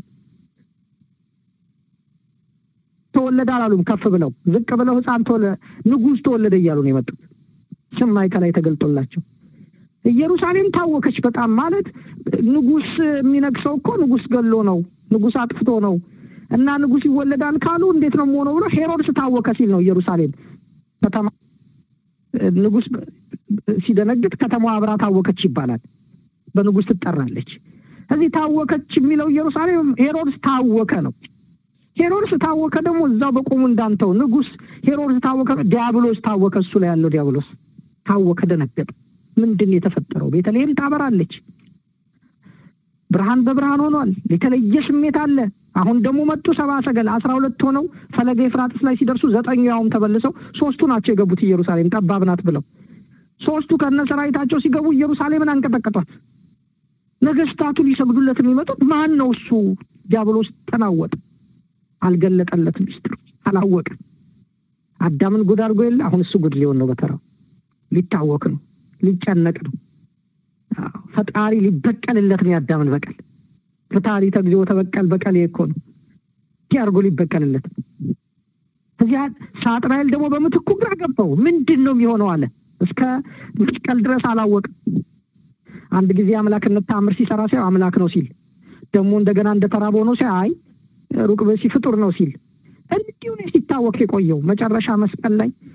ተወለደ አላሉም። ከፍ ብለው ዝቅ ብለው ሕፃን ተወለደ ንጉሥ ተወለደ እያሉ ነው የመጡት። ሰማይ ከላይ ተገልጦላቸው ኢየሩሳሌም ታወከች በጣም ማለት ንጉሥ የሚነግሰው እኮ ንጉሥ ገሎ ነው፣ ንጉሥ አጥፍቶ ነው እና ንጉሥ ይወለዳል ካሉ እንዴት ነው የሆነው ብሎ ሄሮድስ ታወከ ሲል ነው ኢየሩሳሌም ከተማ ንጉሥ ሲደነግጥ ከተማዋ አብራ ታወከች ይባላል። በንጉሥ ትጠራለች። እዚህ ታወከች የሚለው ኢየሩሳሌም ሄሮድስ ታወከ ነው። ሄሮድስ ታወከ ደግሞ እዛው በቆሙ እንዳንተው ንጉሥ ሄሮድስ ታወከ፣ ዲያብሎስ ታወከ። እሱ ላይ ያለው ዲያብሎስ ታወከ፣ ደነገጠ። ምንድን የተፈጠረው? ቤተልሔም ታበራለች። ብርሃን በብርሃን ሆኗል። የተለየ ስሜት አለ። አሁን ደግሞ መጡ ሰብአ ሰገል አስራ ሁለት ሆነው ፈለገ ኤፍራጥስ ላይ ሲደርሱ ዘጠኙ ያውም ተበልሰው ሶስቱ ናቸው የገቡት ኢየሩሳሌም ጠባብ ናት ብለው ሶስቱ ከነ ሰራዊታቸው ሲገቡ ኢየሩሳሌምን አንቀጠቀጧት። ነገስታቱ ሊሰግዱለት የሚመጡት ማን ነው? እሱ ዲያብሎስ ተናወጠ። አልገለጠለትም፣ ሚስጥሩ አላወቀ። አዳምን ጉድ አድርጎ የለ አሁን እሱ ጉድ ሊሆን ነው። በተራው ሊታወክ ነው፣ ሊጨነቅ ነው። ፈጣሪ ሊበቀልለት ነው። የአዳምን በቀል ፍታሪ ተግዚኦ ተበቀል በቀል እኮ ነው። እንዲህ አድርጎ ሊበቀልለት ነው። እዚያ ሳጥናኤል ደግሞ በምትኩ ግራ ገባው። ምንድን ነው የሚሆነው አለ። እስከ መስቀል ድረስ አላወቅም። አንድ ጊዜ አምላክነት ታምር ሲሰራ ሲያው አምላክ ነው ሲል ደግሞ እንደገና እንደተራበ ሆኖ ሲያይ አይ ሩቅ ብእሲ ፍጡር ነው ሲል እንዲሁ ነው ሲታወቅ የቆየው። መጨረሻ መስቀል ላይ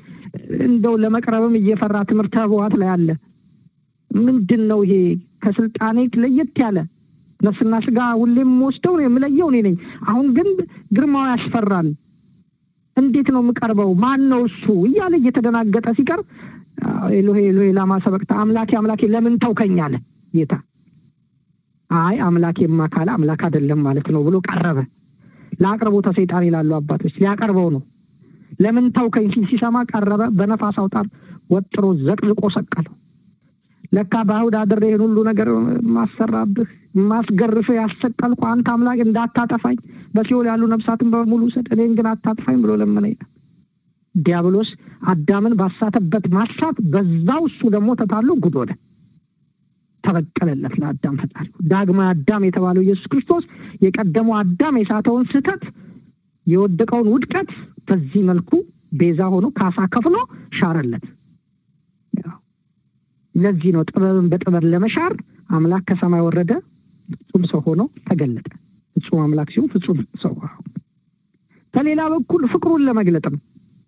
እንደው ለመቅረብም እየፈራ ትምህርተ ህቡዓት ላይ አለ። ምንድን ነው ይሄ? ከስልጣኔ ለየት ያለ ነፍስና ስጋ ሁሌም ወስደው ነው የምለየው እኔ ነኝ። አሁን ግን ግርማው ያስፈራል። እንዴት ነው የምቀርበው? ማን ነው እሱ እያለ እየተደናገጠ ሲቀርብ ኤሎሄ ኤሎሄ ላማ ሰበቅታ፣ አምላኬ አምላኬ ለምን ተውከኝ አለ ጌታ። አይ አምላኬማ ካለ አምላክ አይደለም ማለት ነው ብሎ ቀረበ። ለአቅርቦተ ሰይጣን ይላሉ አባቶች፣ ሊያቀርበው ነው። ለምን ተውከኝ ሲል ሲሰማ ቀረበ። በነፋስ አውታር ወጥሮ ዘቅዝቆ ሰቀለው። ለካ በአይሁድ አድሬ ይህን ሁሉ ነገር ማሰራብህ ማስገርፍህ ያሰቀልኩ አንተ አምላክ እንዳታጠፋኝ በሲኦል ያሉ ነፍሳትን በሙሉ ውሰድ፣ እኔን ግን አታጥፋኝ ብሎ ለመነ ይላል። ዲያብሎስ አዳምን ባሳተበት ማሳት በዛው እሱ ደግሞ ተታሎ ጉድ ሆነ። ተበቀለለት ለአዳም ፈጣሪ። ዳግማዊ አዳም የተባለው ኢየሱስ ክርስቶስ የቀደመው አዳም የሳተውን ስህተት የወደቀውን ውድቀት በዚህ መልኩ ቤዛ ሆኖ ካሳ ከፍሎ ሻረለት። ለዚህ ነው ጥበብን በጥበብ ለመሻር አምላክ ከሰማይ ወረደ፣ ፍጹም ሰው ሆኖ ተገለጠ። ፍጹም አምላክ ሲሆን ፍጹም ሰው። ከሌላ በኩል ፍቅሩን ለመግለጥ ነው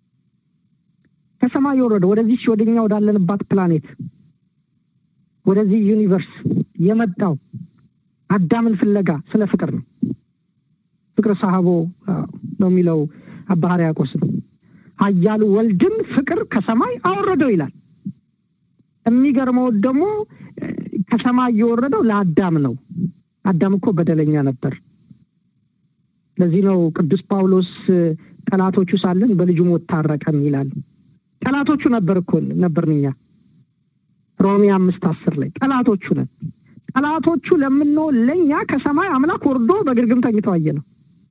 ከሰማይ የወረደ ወደዚህ ወደኛ ወዳለንባት ፕላኔት ወደዚህ ዩኒቨርስ የመጣው አዳምን ፍለጋ ስለ ፍቅር ነው። ፍቅር ሳህቦ ነው የሚለው አባ ሕርያቆስም ኃያሉ ወልድን ፍቅር ከሰማይ አወረደው ይላል። የሚገርመው ደግሞ ከሰማይ የወረደው ለአዳም ነው። አዳም እኮ በደለኛ ነበር። ለዚህ ነው ቅዱስ ጳውሎስ ጠላቶቹ ሳለን በልጁ ሞት ታረቀን ይላል። ጠላቶቹ ነበር እኮ ነበርን እኛ ሮሜ አምስት አስር ላይ ጠላቶቹ ነን። ጠላቶቹ ለምንሆን ለእኛ ከሰማይ አምላክ ወርዶ በግርግም ተኝቶ አየ ነው።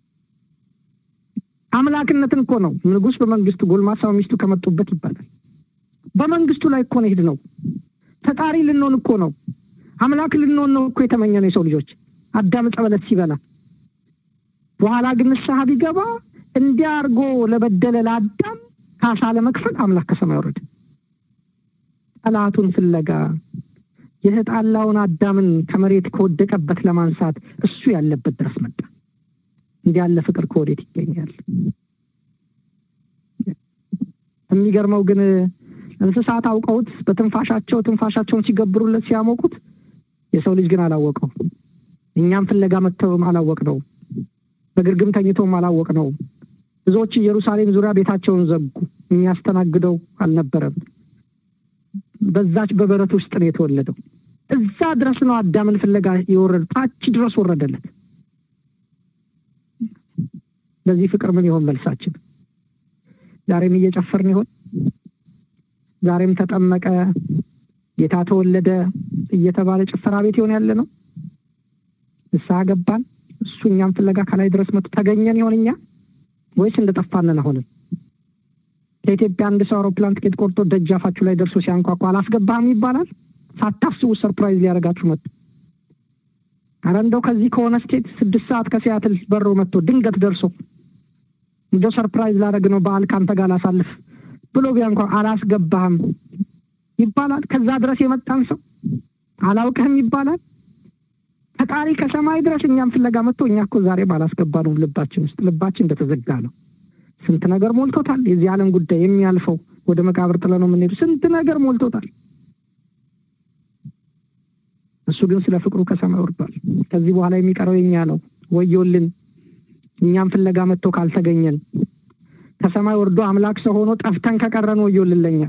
አምላክነትን እኮ ነው ንጉሥ በመንግስቱ ጎልማሳ ሚስቱ ከመጡበት ይባላል። በመንግስቱ ላይ እኮ ነው ሄድ ነው። ፈጣሪ ልንሆን እኮ ነው። አምላክ ልንሆን ነው እኮ የተመኘ ነው የሰው ልጆች አዳም ዕፀ በለስ ሲበላ። በኋላ ግን ንስሐ ቢገባ እንዲያ አድርጎ ለበደለ ለአዳም ካሳ ለመክፈል አምላክ ከሰማይ ወረደ። ጠላቱን ፍለጋ የተጣላውን አዳምን ከመሬት ከወደቀበት ለማንሳት እሱ ያለበት ድረስ መጣ። እንዲህ ያለ ፍቅር ከወዴት ይገኛል? የሚገርመው ግን እንስሳት አውቀውት በትንፋሻቸው ትንፋሻቸውን ሲገብሩለት ሲያሞቁት፣ የሰው ልጅ ግን አላወቀው። እኛም ፍለጋ መጥተውም አላወቅ ነው። በግርግም ተኝቶም አላወቅ ነው። ብዙዎች ኢየሩሳሌም ዙሪያ ቤታቸውን ዘጉ። የሚያስተናግደው አልነበረም። በዛች በበረት ውስጥ ነው የተወለደው። እዛ ድረስ ነው አዳምን ፍለጋ የወረደ ታች ድረስ ወረደለት። ለዚህ ፍቅር ምን ይሆን መልሳችን? ዛሬም እየጨፈርን ይሆን? ዛሬም ተጠመቀ፣ ጌታ ተወለደ እየተባለ ጭፈራ ቤት ይሆን ያለ ነው? ንስሐ ገባን፣ እሱ እኛም ፍለጋ ከላይ ድረስ መጡ። ተገኘን ይሆን እኛ ወይስ እንደጠፋንን አሁንም? ከኢትዮጵያ አንድ ሰው አውሮፕላን ትኬት ቆርጦ ደጃፋችሁ ላይ ደርሶ ሲያንኳኳ አላስገባህም ይባላል። ሳታስቡ ሰርፕራይዝ ሊያደርጋችሁ መጡ። አረ እንደው ከዚህ ከሆነ ስቴት ስድስት ሰዓት ከሲያትል በሮ መጥቶ ድንገት ደርሶ እንደው ሰርፕራይዝ ላደርግ ነው በዓል ካንተ ጋር ላሳልፍ ብሎ ቢያንኳ አላስገባህም ይባላል። ከዛ ድረስ የመጣን ሰው አላውቅህም ይባላል። ፈጣሪ ከሰማይ ድረስ እኛም ፍለጋ መጥቶ እኛ እኮ ዛሬም አላስገባነውም። ልባችን ውስጥ ልባችን እንደተዘጋ ነው። ስንት ነገር ሞልቶታል። የዚህ ዓለም ጉዳይ የሚያልፈው ወደ መቃብር ጥለ ነው የምንሄዱ። ስንት ነገር ሞልቶታል። እሱ ግን ስለ ፍቅሩ ከሰማይ ወርዷል። ከዚህ በኋላ የሚቀረው የኛ ነው። ወዮልን እኛም ፍለጋ መጥቶ ካልተገኘን፣ ከሰማይ ወርዶ አምላክ ሰው ሆኖ ጠፍተን ከቀረን ወዮልን ለኛ።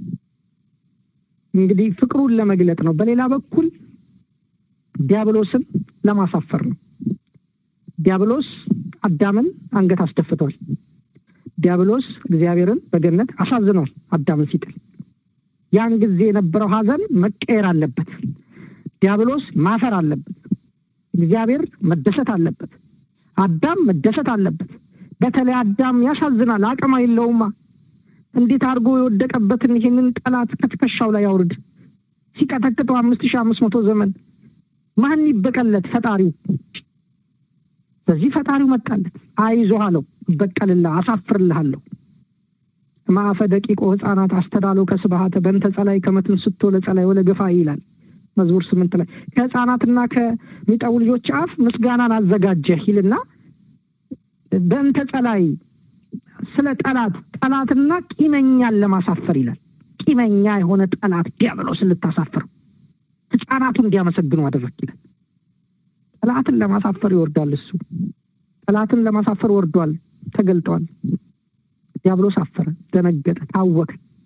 እንግዲህ ፍቅሩን ለመግለጥ ነው። በሌላ በኩል ዲያብሎስን ለማሳፈር ነው። ዲያብሎስ አዳምን አንገት አስደፍቷል። ዲያብሎስ እግዚአብሔርን በገነት አሳዝኗል። አዳምን ሲጥል ያን ጊዜ የነበረው ሐዘን መቀየር አለበት። ዲያብሎስ ማፈር አለበት። እግዚአብሔር መደሰት አለበት። አዳም መደሰት አለበት። በተለይ አዳም ያሳዝናል። አቅም የለውማ። እንዴት አድርጎ የወደቀበትን ይህንን ጠላት ከትከሻው ላይ ያውርድ። ሲቀጠቅጠው አምስት ሺህ አምስት መቶ ዘመን ማን ይበቀለት? ፈጣሪው። በዚህ ፈጣሪው መጣለት። አይዞህ አለው፣ እበቀልልህ፣ አሳፍርልሃለሁ። ማዕፈ ደቂቆ ህፃናት አስተዳለው ከስብሃተ በእንተ ጸላይ ከመትን ስቶ ለጸላይ ወለ ገፋ ይላል መዝሙር ስምንት ላይ ከህፃናትና ከሚጠቡ ልጆች አፍ ምስጋናን አዘጋጀህ ይልና በእንተ ጸላይ ስለ ጠላት ጠላትና ቂመኛን ለማሳፈር ይላል። ቂመኛ የሆነ ጠላት ዲያብሎስን ልታሳፍር ህፃናቱ እንዲያመሰግኑ አደረግ ይላል። ጠላትን ለማሳፈር ይወርዳል። እሱ ጠላትን ለማሳፈር ወርዷል፣ ተገልጧል። ዲያብሎስ አፈረ፣ ደነገጠ፣ ታወከ።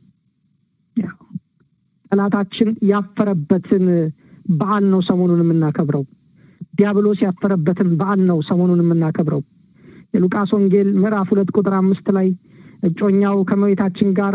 ጠላታችን ያፈረበትን በዓል ነው ሰሞኑን የምናከብረው። ዲያብሎስ ያፈረበትን በዓል ነው ሰሞኑን የምናከብረው። የሉቃስ ወንጌል ምዕራፍ ሁለት ቁጥር አምስት ላይ እጮኛው ከመቤታችን ጋር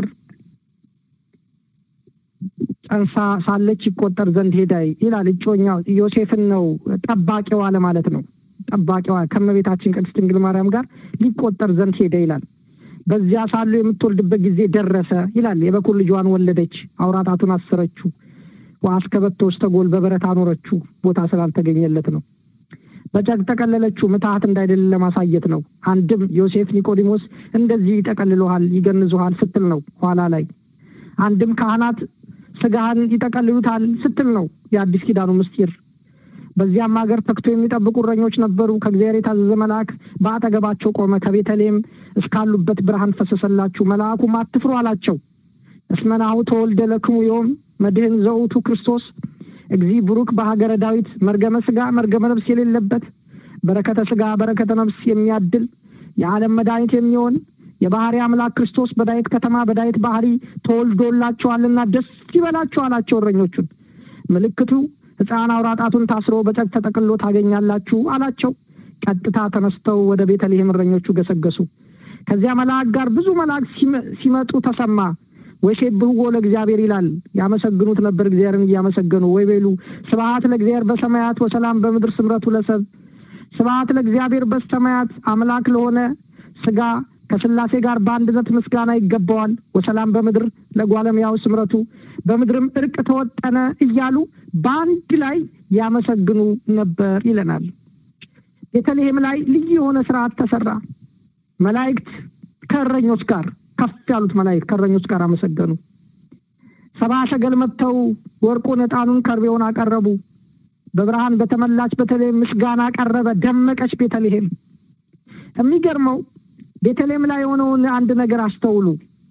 ጸንሳ ሳለች ይቆጠር ዘንድ ሄደ ይላል። እጮኛው ዮሴፍን ነው ጠባቂዋ ለማለት ነው። ጠባቂዋ ከመቤታችን ቅድስት ድንግል ማርያም ጋር ሊቆጠር ዘንድ ሄደ ይላል። በዚያ ሳሉ የምትወልድበት ጊዜ ደረሰ ይላል። የበኩር ልጇን ወለደች፣ አውራጣቱን አሰረችው፣ ወአስከበቶ ውስተ ጎል በበረት አኖረችው። ቦታ ስላልተገኘለት ነው። በጨርቅ ጠቀለለችው፣ ምትሃት እንዳይደለ ለማሳየት ነው። አንድም ዮሴፍ ኒቆዲሞስ እንደዚህ ይጠቀልሉሃል፣ ይገንዙሃል ስትል ነው ኋላ ላይ። አንድም ካህናት ስጋህን ይጠቀልሉታል ስትል ነው የአዲስ ኪዳኑ ምስጢር። በዚያም ሀገር ተክቶ የሚጠብቁ እረኞች ነበሩ። ከእግዚአብሔር የታዘዘ መልአክ በአጠገባቸው ቆመ። ከቤተልሔም እስካሉበት ብርሃን ፈሰሰላችሁ። መልአኩም አትፍሩ አላቸው። እስመ ናሁ ተወልደ ለክሙ ዮም መድህን ዘውቱ ክርስቶስ እግዚ ብሩክ በሀገረ ዳዊት መርገመ ስጋ መርገመ ነፍስ የሌለበት በረከተ ስጋ በረከተ ነፍስ የሚያድል የዓለም መድኃኒት የሚሆን የባህሪ አምላክ ክርስቶስ በዳዊት ከተማ በዳዊት ባህሪ ተወልዶላቸዋልና ደስ ይበላቸው አላቸው እረኞቹን። ምልክቱ ሕፃን አውራ ጣቱን ታስሮ በጨርቅ ተጠቅሎ ታገኛላችሁ አላቸው። ቀጥታ ተነስተው ወደ ቤተልሔም እረኞቹ ገሰገሱ። ከዚያ መልአክ ጋር ብዙ መልአክ ሲመጡ ተሰማ። ወይሴብሕዎ ለእግዚአብሔር ይላል። ያመሰግኑት ነበር እግዚአብሔርን እያመሰገኑ ወይ ቤሉ ስብሐት ለእግዚአብሔር በሰማያት ወሰላም በምድር ስምረቱ ለሰብ ስብሐት ለእግዚአብሔር በሰማያት አምላክ ለሆነ ስጋ ከስላሴ ጋር በአንድነት ምስጋና ይገባዋል። ወሰላም በምድር ለጓለሙያው ስምረቱ በምድርም እርቅ ተወጠነ እያሉ በአንድ ላይ ያመሰግኑ ነበር ይለናል። ቤተልሔም ላይ ልዩ የሆነ ስርዓት ተሰራ። መላእክት ከእረኞች ጋር ከፍ ያሉት መላእክት ከእረኞች ጋር አመሰገኑ። ሰባ ሰገል መጥተው ወርቁን፣ ዕጣኑን፣ ከርቤውን አቀረቡ። በብርሃን በተመላች ቤተልሔም ምስጋና ቀረበ። ደመቀች ቤተልሔም። የሚገርመው ቤተልሔም ላይ የሆነውን አንድ ነገር አስተውሉ።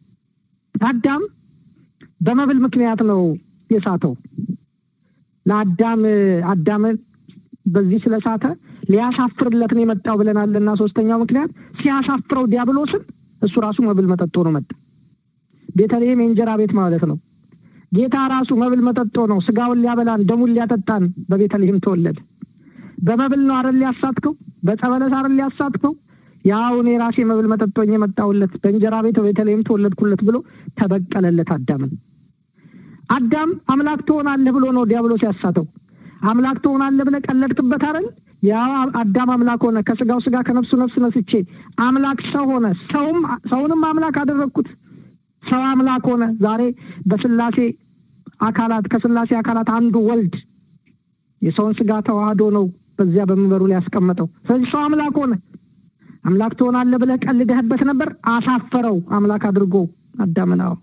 አዳም በመብል ምክንያት ነው የሳተው። ለአዳም አዳም በዚህ ስለሳተ ሊያሳፍርለት ነው የመጣው ብለናልና ሶስተኛው ምክንያት ሲያሳፍረው ዲያብሎስን እሱ ራሱ መብል መጠጦ ነው መጣ። ቤተልሔም የእንጀራ ቤት ማለት ነው። ጌታ ራሱ መብል መጠጦ ነው። ስጋውን ሊያበላን ደሙን ሊያጠጣን በቤተልሔም ተወለደ። በመብል ነው አረል ሊያሳትከው፣ በጸበለስ አረል ሊያሳትከው ያው እኔ ራሴ መብል መጠጦኝ የመጣሁለት በእንጀራ ቤት በቤተልሔም ተወለድኩለት ብሎ ተበቀለለት አዳምን። አዳም አምላክ ትሆናለህ ብሎ ነው ዲያብሎስ ያሳተው። አምላክ ትሆናለህ ብለህ ቀለድክበት አይደል? ያው አዳም አምላክ ሆነ፣ ከስጋው ስጋ ከነፍሱ ነፍስ ነስቼ አምላክ ሰው ሆነ። ሰውም ሰውንም አምላክ አደረግኩት። ሰው አምላክ ሆነ። ዛሬ በስላሴ አካላት ከስላሴ አካላት አንዱ ወልድ የሰውን ስጋ ተዋህዶ ነው በዚያ በመንበሩ ላይ ያስቀመጠው። ስለዚህ ሰው አምላክ ሆነ። አምላክ ትሆናለህ ብለህ ቀልደህበት ነበር። አሳፈረው አምላክ አድርጎ አዳምን። አዎ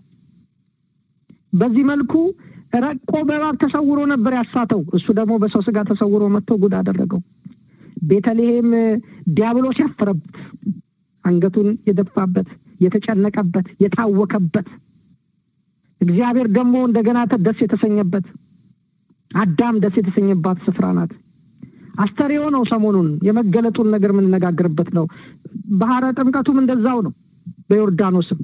በዚህ መልኩ ረቆ በእባብ ተሰውሮ ነበር ያሳተው። እሱ ደግሞ በሰው ስጋ ተሰውሮ መጥቶ ጉድ አደረገው። ቤተልሔም ዲያብሎስ ያፈረበት፣ አንገቱን የደፋበት፣ የተጨነቀበት፣ የታወከበት፣ እግዚአብሔር ደግሞ እንደገና ደስ የተሰኘበት፣ አዳም ደስ የተሰኘባት ስፍራ ናት። አስተርእዮ ነው። ሰሞኑን የመገለጡን ነገር የምንነጋገርበት ነው። ባህረ ጥምቀቱም እንደዛው ነው። በዮርዳኖስም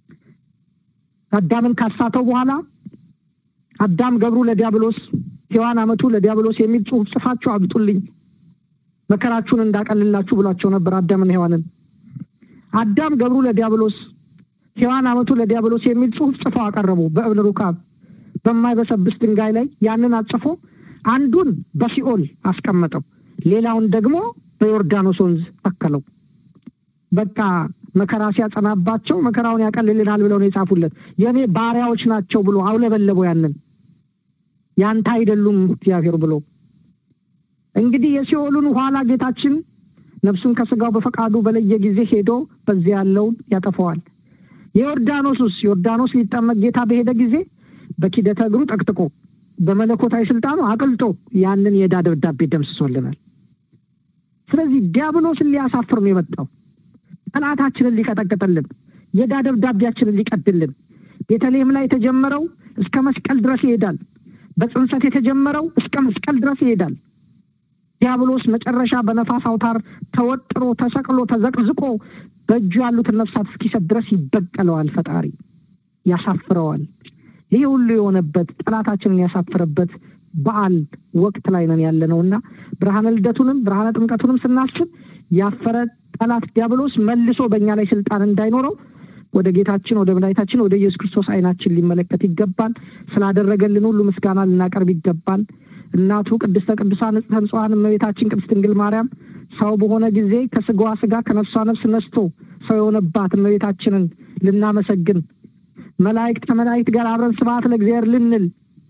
አዳምን ካሳተው በኋላ አዳም ገብሩ ለዲያብሎስ ሔዋን አመቱ ለዲያብሎስ የሚል ጽሑፍ ጽፋችሁ አምጡልኝ መከራችሁን እንዳቀልላችሁ ብሏቸው ነበር አዳምን ሔዋንን። አዳም ገብሩ ለዲያብሎስ ሔዋን አመቱ ለዲያብሎስ የሚል ጽሑፍ ጽፈው አቀረቡ በእብነ ሩካብ በማይበሰብስ ድንጋይ ላይ ያንን አጽፎ አንዱን በሲኦል አስቀመጠው፣ ሌላውን ደግሞ በዮርዳኖስ ወንዝ ተከለው። በቃ መከራ ሲያጸናባቸው መከራውን ያቀልልናል ብለው ነው የጻፉለት። የእኔ ባሪያዎች ናቸው ብሎ አውለበለበው። ያንን ያንተ አይደሉም እግዚአብሔር ብሎ እንግዲህ የሲኦሉን ኋላ ጌታችን ነፍሱን ከስጋው በፈቃዱ በለየ ጊዜ ሄዶ በዚያ ያለውን ያጠፈዋል። የዮርዳኖሱስ ዮርዳኖስ ሊጠመቅ ጌታ በሄደ ጊዜ በኪደተ እግሩ ጠቅጥቆ በመለኮታዊ ስልጣኑ አቅልጦ ያንን የዕዳ ደብዳቤ ደምስሶልናል። ስለዚህ ዲያብሎስን ሊያሳፍር ነው የመጣው። ጠላታችንን ሊቀጠቅጥልን የዕዳ ደብዳቤያችንን ሊቀድልን ቤተልሔም ላይ የተጀመረው እስከ መስቀል ድረስ ይሄዳል። በጽንሰት የተጀመረው እስከ መስቀል ድረስ ይሄዳል። ዲያብሎስ መጨረሻ በነፋስ አውታር ተወጥሮ ተሰቅሎ ተዘቅዝቆ በእጁ ያሉትን ነፍሳት እስኪሰጥ ድረስ ይበቀለዋል። ፈጣሪ ያሳፍረዋል። ይሄ ሁሉ የሆነበት ጠላታችንን ያሳፍረበት በዓል ወቅት ላይ ነን ያለ ነው እና ብርሃነ ልደቱንም ብርሃነ ጥምቀቱንም ስናስብ ያፈረ ጠላት ዲያብሎስ መልሶ በእኛ ላይ ስልጣን እንዳይኖረው ወደ ጌታችን ወደ መድኃኒታችን ወደ ኢየሱስ ክርስቶስ ዓይናችን ሊመለከት ይገባል። ስላደረገልን ሁሉ ምስጋና ልናቀርብ ይገባል። እናቱ ቅድስተ ቅዱሳን ንጽሕተ ንጹሐን እመቤታችን ቅድስት ድንግል ማርያም ሰው በሆነ ጊዜ ከስጋዋ ስጋ ከነፍሷ ነፍስ ነስቶ ሰው የሆነባት እመቤታችንን ልናመሰግን መላእክት ከመላእክት ጋር አብረን ስብሐት ለእግዚአብሔር ልንል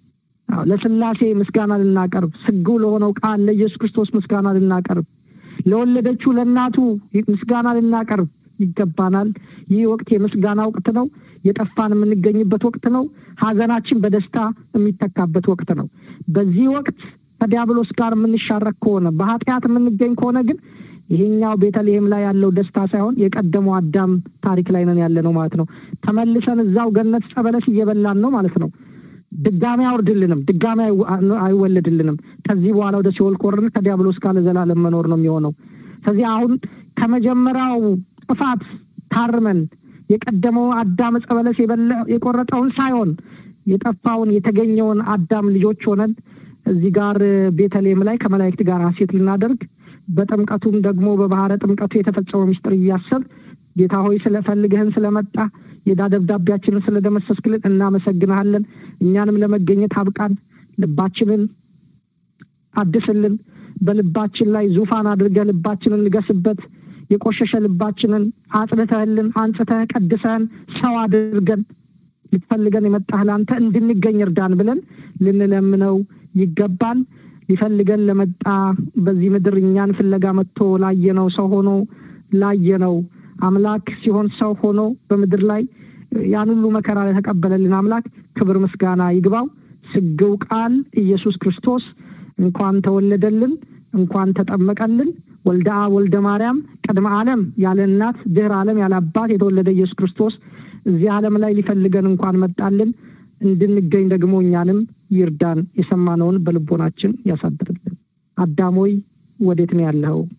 ለስላሴ ምስጋና ልናቀርብ ስግው ለሆነው ቃል ለኢየሱስ ክርስቶስ ምስጋና ልናቀርብ ለወለደችው ለእናቱ ምስጋና ልናቀርብ ይገባናል። ይህ ወቅት የምስጋና ወቅት ነው። የጠፋን የምንገኝበት ወቅት ነው። ሐዘናችን በደስታ የሚተካበት ወቅት ነው። በዚህ ወቅት ከዲያብሎስ ጋር የምንሻረክ ከሆነ በኃጢአት የምንገኝ ከሆነ ግን ይሄኛው ቤተልሔም ላይ ያለው ደስታ ሳይሆን የቀደመው አዳም ታሪክ ላይ ነን ያለ ነው ማለት ነው። ተመልሰን እዛው ገነት ጸበለስ እየበላን ነው ማለት ነው። ድጋሚ አይወርድልንም፣ ድጋሚ አይወለድልንም። ከዚህ በኋላ ወደ ሲኦል ከወረድን ከዲያብሎስ ጋር ለዘላለም መኖር ነው የሚሆነው። ስለዚህ አሁን ከመጀመሪያው ጥፋት ታርመን የቀደመው አዳም ዕፀ በለስ የቆረጠውን ሳይሆን የጠፋውን የተገኘውን አዳም ልጆች ሆነን እዚህ ጋር ቤተልሔም ላይ ከመላእክት ጋር ሐሴት ልናደርግ በጥምቀቱም ደግሞ በባህረ ጥምቀቱ የተፈጸመው ምስጢር እያሰብ ጌታ ሆይ ስለፈልግህን ስለመጣ የዕዳ ደብዳቤያችንን ስለደመሰስክልን እናመሰግንሃለን። እኛንም ለመገኘት አብቃን። ልባችንን አድስልን። በልባችን ላይ ዙፋን አድርገህ ልባችንን ንገስበት። የቆሸሸ ልባችንን አጽድተህልን አንጽተህ ቀድሰህን ሰው አድርገን ልትፈልገን የመጣህ ለአንተ እንድንገኝ እርዳን ብለን ልንለምነው ይገባል። ሊፈልገን ለመጣ በዚህ ምድር እኛን ፍለጋ መጥቶ ላየነው ሰው ሆኖ ላየነው አምላክ ሲሆን ሰው ሆኖ በምድር ላይ ያን ሁሉ መከራ ለተቀበለልን አምላክ ክብር ምስጋና ይግባው። ስግው ቃል ኢየሱስ ክርስቶስ እንኳን ተወለደልን፣ እንኳን ተጠመቀልን። ወልደ አብ ወልደ ማርያም ቅድመ ዓለም ያለ እናት ድህረ ዓለም ያለ አባት የተወለደ ኢየሱስ ክርስቶስ እዚህ ዓለም ላይ ሊፈልገን እንኳን መጣልን። እንድንገኝ ደግሞ እኛንም ይርዳን። የሰማነውን በልቦናችን ያሳድርልን። አዳሞይ ወዴት ነው ያለኸው?